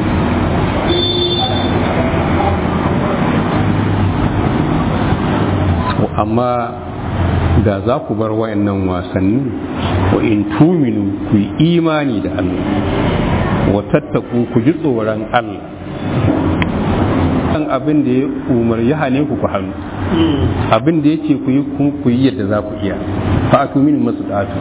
amma da za ku bar wayannan wasanni wa in tuminu ku yi imani da Allah wa tattaku ku ji tsoron Allah kan abin da ya umar ya hane ku ku hannu abin da ya ce ku yi ku yi yadda za ku iya fa atu min masu datu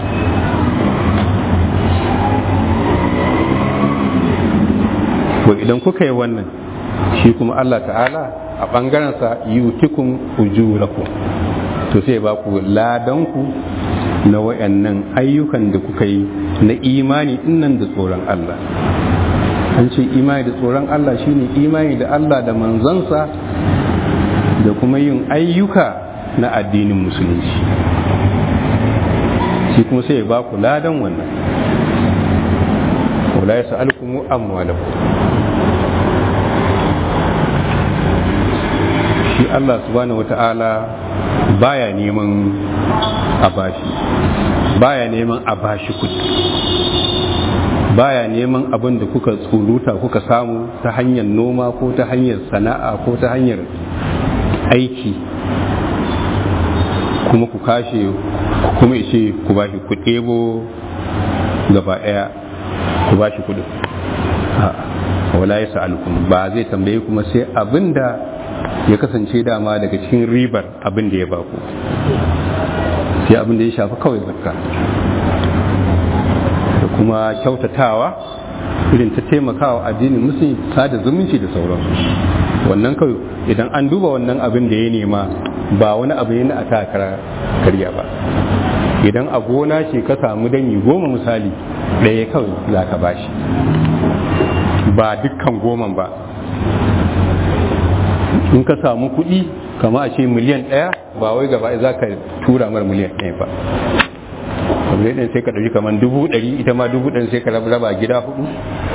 to idan kuka yi wannan shi kuma Allah ta'ala a ɓangarensa yutikun ujurakum to sai ba ku ladanku na wayannan ayyukan da kuka yi na imani dinnan da tsoron Allah an ce imani da tsoron Allah shine imani da Allah da manzansa da kuma yin ayyuka na addinin musulunci shi kuma sai ba ku ladan wannan wala ya sa'alkumu amwalakum shi Allah subhanahu wata'ala baya neman a bashi baya neman a bashi kudi baya neman abin da kuka tsuruta kuka samu ta hanyar noma ko ta hanyar sana'a ko ta hanyar aiki kuma ku kashe kuma ishe ku bashi ku ɗebo gaba ɗaya ku bashi kudin wala ya sa'alukum ba zai tambaye kuma sai abin da ya kasance dama daga cikin ribar abin da ya baku sai abin da ya shafi kawai zakka da kuma kyautatawa irin ta taimakawa addinin musulmi sada zumunci da sauransu wannan kawai idan an duba wannan abin da ya nema ba wani abu ne a takara karya ba idan a gona ce ka samu danyi goma misali ɗaya kawai za ka bashi ba dukkan goman ba in ka samu kuɗi kama a ce miliyan ɗaya ba wai gaba za ka tura mar miliyan ɗaya ba miliyan ɗaya sai ka ɗauki kamar dubu ɗari ita ma dubu ɗari sai ka raba gida hudu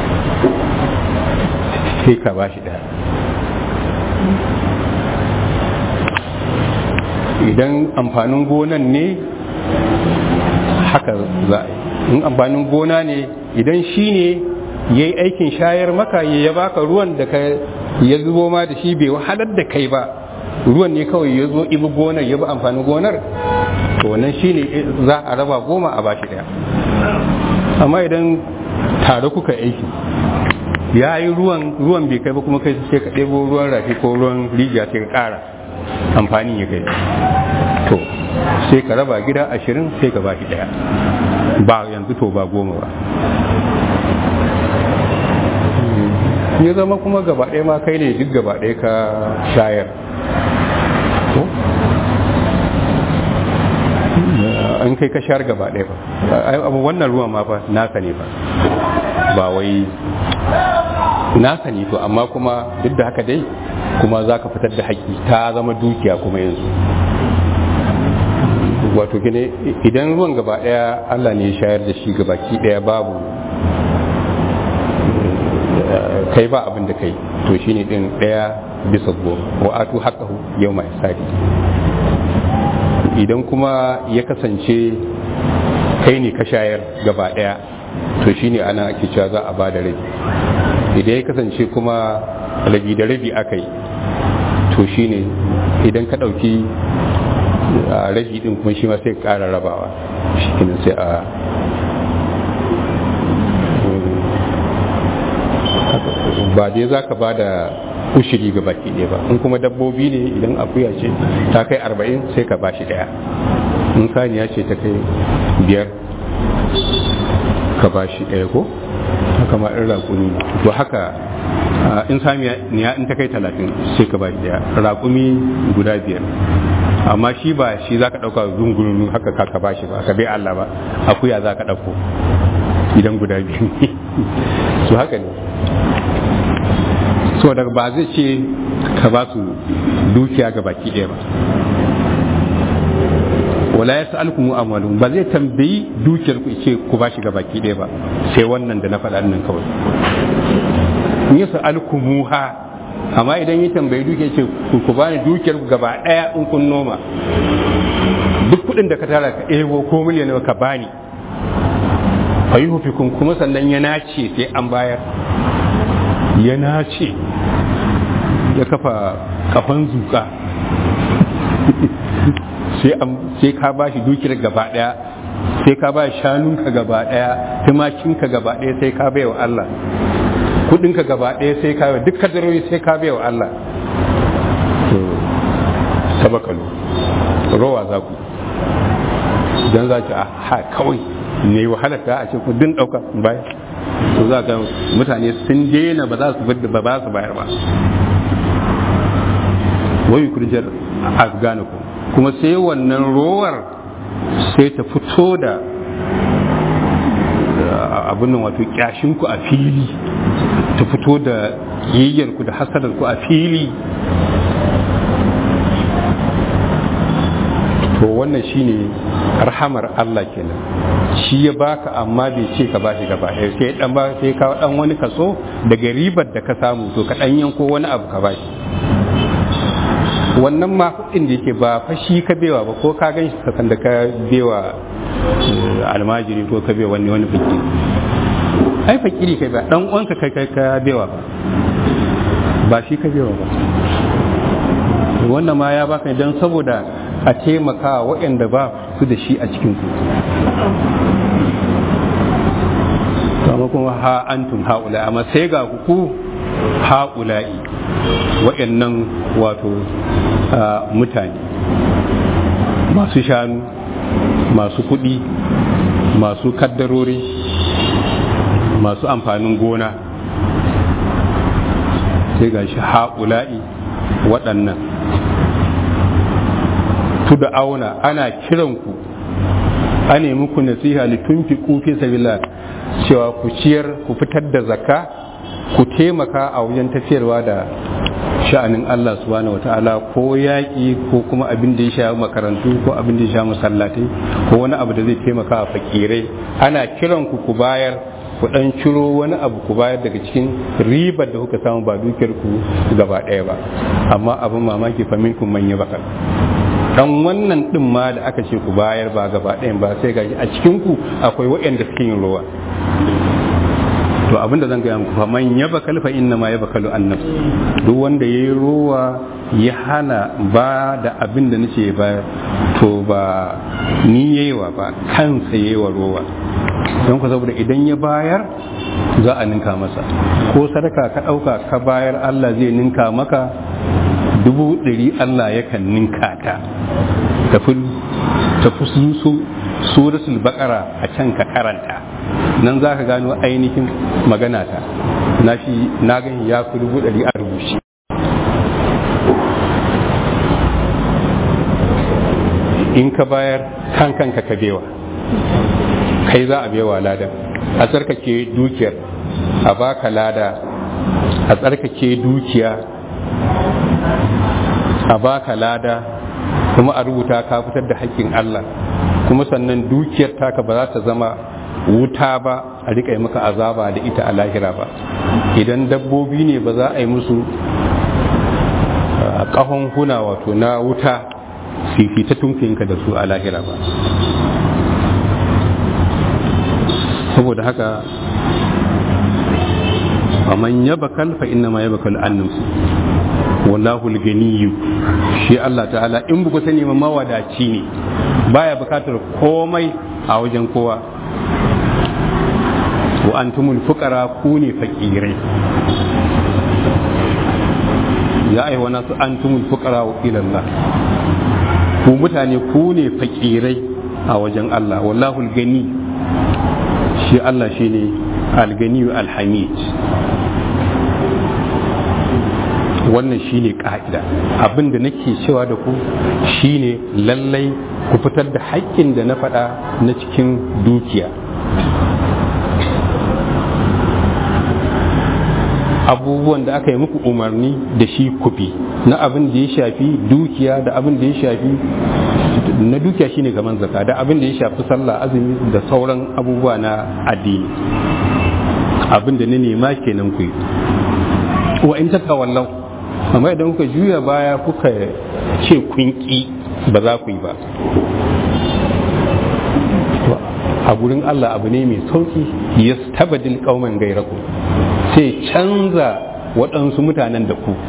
sai ka ba shi ɗaya idan amfanin gonan ne haka za a yi in amfanin gona ne idan shi ne ya yi aikin shayar maka ya baka ruwan da ka ya zubo ma da shi bai wahalar da kai ba ruwan ne kawai ya zo ibi gonar ya bi amfanin gonar to wannan shi ne za a raba goma a bashi daya amma idan tare kuka aiki ya yi ruwan ruwan bai kai ba kuma kai sai ka ɗebo ruwan rafi ko ruwan rijiya sai ka ƙara amfanin ya kai to sai ka raba gida ashirin sai ka bashi daya ba yanzu to ba goma ba ya zama kuma gaba ɗaya ma kai ne duk gaba ɗaya ka shayar an kai ka shayar gaba ɗaya ba abu wannan ruwan ma fa naka ne ba ba wai naka ne to amma kuma duk da haka dai kuma za ka fitar da haƙƙi ta zama dukiya kuma yanzu wato gine idan ruwan gaba ɗaya allah ne ya shayar da shi gabaki ɗaya babu kai ba abin da kai to shine din daya bisa goma wa atu haqqahu yawma hisadi idan kuma ya kasance kai ne ka shayar gaba daya to shine ana ake cewa za a bada rabi idan ya kasance kuma rabi da rabi akai to shine idan ka dauki rabi din kuma shi ma sai ka kara rabawa shi sai a ba dai za ka ba da ushiri ga baki ɗaya ba in kuma dabbobi ne idan akuya ce ta kai arba'in sai ka bashi ɗaya in saniya ce ta kai biyar ka bashi ɗaya ko haka ma in raƙumi to haka in saniya in ta kai talatin sai ka bashi ɗaya raƙumi guda biyar amma shi ba shi za ka ɗauka zungurunu haka ka bashi ba ka bai Allah ba akuya za ka ɗauko idan guda biyu ne su haka ne so daga ba zai ce ka ba su dukiya ga baki ɗaya ba wala ya sa'alkum amwalum ba zai tambayi dukiyar ku ce ku ba shi ga baki ɗaya ba sai wannan da na faɗa nan kawai in ya sa'alkumuha amma idan ya tambayi dukiyar ce ku ba ni dukiyar ku gaba ɗaya in kun noma duk kuɗin da ka tara ka ɗebo ko miliyan ka bani fayuhufikun kuma sannan ya nace sai an bayar ya nace ya kafa kafan zuka sai ka ba shi dukiyar gaba daya sai ka ba shanunka gaba daya tumakinka gaba daya sai ka bai wa Allah kudinka gaba daya sai ka bai duk kadarori sai ka bai wa Allah sabakalu rowa za ku don za ki a ha kawai ne wahalar ta a ce ku din dauka bayan to za ka mutane sun daina ba za su ba ba su bayar ba wai kurjar afghanaku kuma sai wannan rowar sai ta fito da abin nan wato kyashinku a fili ta fito da yayyarku da hasadarku a fili to wannan shine rahamar Allah kenan shi ya baka amma bai ce ka bashi gaba ɗaya sai dan ba sai ka dan wani kaso daga ribar da ka samu to ka dan yanko wani abu ka bashi wannan ma kuɗin da yake ba fa shi ka bewa ba ko ka gan shi kasan da ka bewa almajiri ko ka bewa wani wani fakiri ai fakiri kai ba dan uwanka kai kai ka bewa ba ba shi ka bewa ba wannan ma ya baka dan saboda a taimaka waɗanda ba su da shi a cikin ku amma kuma ha antum haula amma sai ga ku haula'i waɗannan wato mutane masu shanu masu kuɗi masu kaddarori masu amfanin gona sai ga shi haula'i waɗannan da auna ana kiranku a nemi ku nasiha litunfi fi sabila cewa ku ciyar ku fitar da zakka ku taimaka a wajen tafiyarwa da sha'anin Allah subhanahu wata'ala ko yaƙi ko kuma abin da ya sha makarantu ko abin da ya sha masallatai ko wani abu da zai taimaka a fakirai ana kiran ku ku bayar ku dan ciro wani abu ku bayar daga cikin ribar da kuka samu ba dukiyar ku gaba ɗaya ba amma abin mamaki fa minkum man yabakal dan wannan din ma da aka ce ku bayar ba gaba ɗayan ba sai gaji a cikin ku akwai waɗanda suke yin ruwa to abinda zan gaya muku fa man yaba kalfa inna ma yaba kalu annab duk wanda yayi ruwa ya hana ba da abin da nace ba to ba ni yayiwa ba kansa yayiwa ruwa don ku saboda idan ya bayar za a ninka masa ko sadaka ka ɗauka ka bayar Allah zai ninka maka dubu ɗari Allah yakan ninka ta tafi tafi su suratul baqara a can ka karanta nan za ka gano ainihin magana ta na shi na gani ya fi dubu ɗari a rubuce in ka bayar kan kanka ka bewa kai za a bewa lada a tsarkake dukiyar a baka lada a tsarkake dukiya a baka lada kuma a rubuta ka fitar da haƙƙin Allah kuma sannan dukiyar taka ba za ta zama wuta ba a riƙa yi maka azaba da ita a lahira ba idan dabbobi ne ba za a yi musu ƙahon huna wato na wuta fifita tunkinka da su a lahira ba saboda haka faman yabakal fa inna ma yabakal annamsu wallahu al-ganiyyu shi Allah ta'ala in buku sani ma mawadaci ne baya bukatar komai a wajen kowa wa antumul fuqara ku ne fakirai ya ai wana su antumul fuqara wa ila Allah ku mutane ku ne fakirai a wajen Allah wallahu al-gani shi Allah shine al-gani al-hamid wannan shine ka'ida abin da nake cewa da ku shine lallai ku fitar da haƙƙin da na faɗa na cikin dukiya abubuwan da aka yi muku umarni da shi kufi na abin da ya shafi dukiya da abin da ya shafi na dukiya shine gaban zaka da abin da ya shafi sallah azumi da sauran abubuwa na addini abin da na nema kenan ku yi wa in takawallau amma idan kuka juya baya kuka ce kun ki ba za ku yi ba a gurin Allah abu ne mai sauki yastabdil qauman gairaku sai canza waɗansu mutanen da ku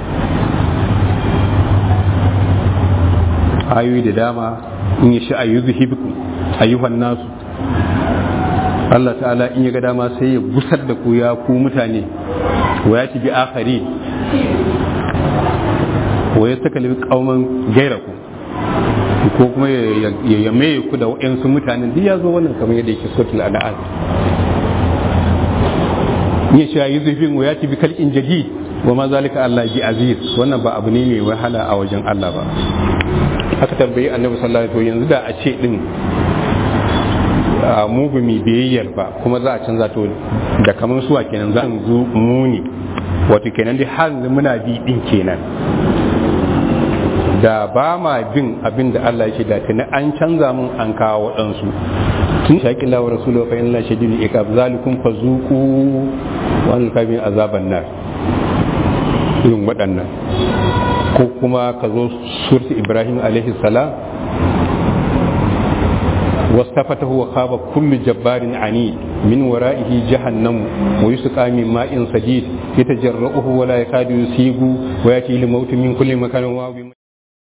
ayoyi da dama in ya sha ayyuzu hibikum ayyuhan nasu Allah ta'ala in ya ga dama sai ya gusar da ku ya ku mutane wa ya bi akhari wa ya saka libi kauman gairaku ko kuma ya yame ku da waɗansu mutanen duk ya zo wannan kamar yadda yake sotul al'ad ya sha yi zufin wa ya bi kal'in jadid wa ma zalika Allah bi aziz wannan ba abu ne mai wahala a wajen Allah ba aka tambayi annabi sallallahu alaihi wasallam yanzu da a ce din mu ba mai biyayyar ba kuma za a canza to da kamar suwa kenan za zo muni wato kenan dai har muna bi din kenan da ba ma bin abin da Allah ya ce da tuni an canza mun an kawo waɗansu tun shaƙi lawa rasulullah fa inna shadidul iqab zalikum fazuqu wa an kabin azaban nar irin waɗannan ko kuma ka zo surti ibrahim alaihi salam واستفته وخاب كل جبار عنيد من ورائه جهنم ويسقى من ماء صديد يتجرؤه ولا يكاد يسيغ ويأتي الموت من كل مكان